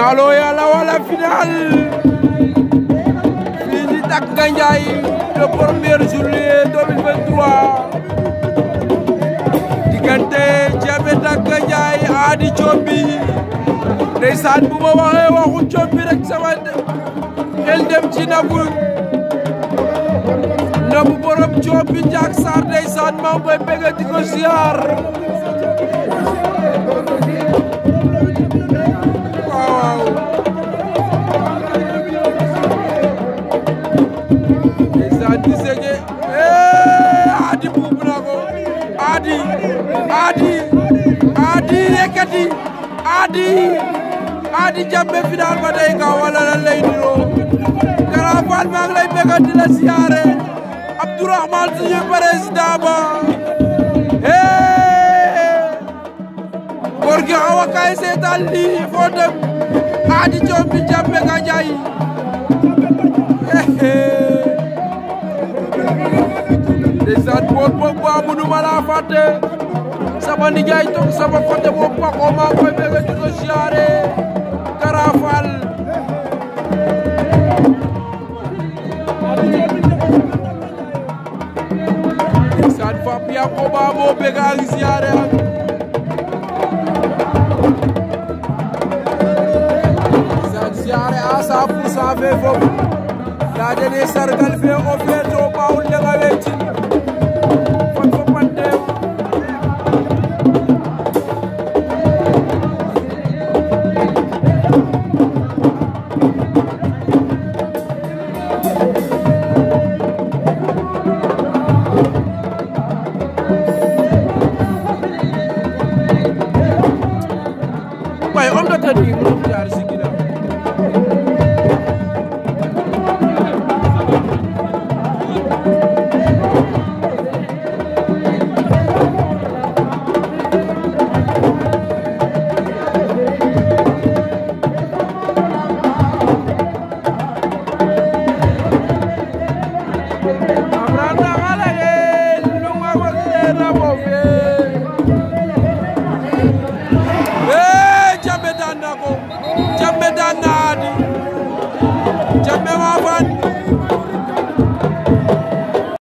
finalo yàlla wala final fii ci Dak Gandiaye le premier juillet 2023 diggante Diamé Dak Gandiaye Ady Thioby ndeysaan bu ma waxee waxu Thioby rek sama xel dem ci Nabu Nabu borom Thioby Ndiak Sarr ndeysaan maa ngi koy bëgg di ko ziar waaw ndeysaan di sege Ady buub na ko Ady Ady Ady yëkkati Ady Ady Diamé final ba tey nga wala lan lay niroo Grand Fall maa ngi lay bëgg di la siyaare Abdourahmane suñu président ba góor gi awa kaay seetaan lii foo dem Ady Thioby Diamé Gandiaye ndeysaan bool boobu waa munu ma laa fàtte sama nijaay toog sama côté boobu Paco maa ngi koy bëgg di ko siyaare Grand Fall ndeysaan Fap Yankoba moo bëgg a ngi siyaare ak ndeysaan siyaare à 100 pour cent fe fop ndaa dene sargal fe o feeto ɓaawul lenga weecin fat fo pantew waaye om da tadi mu jaar si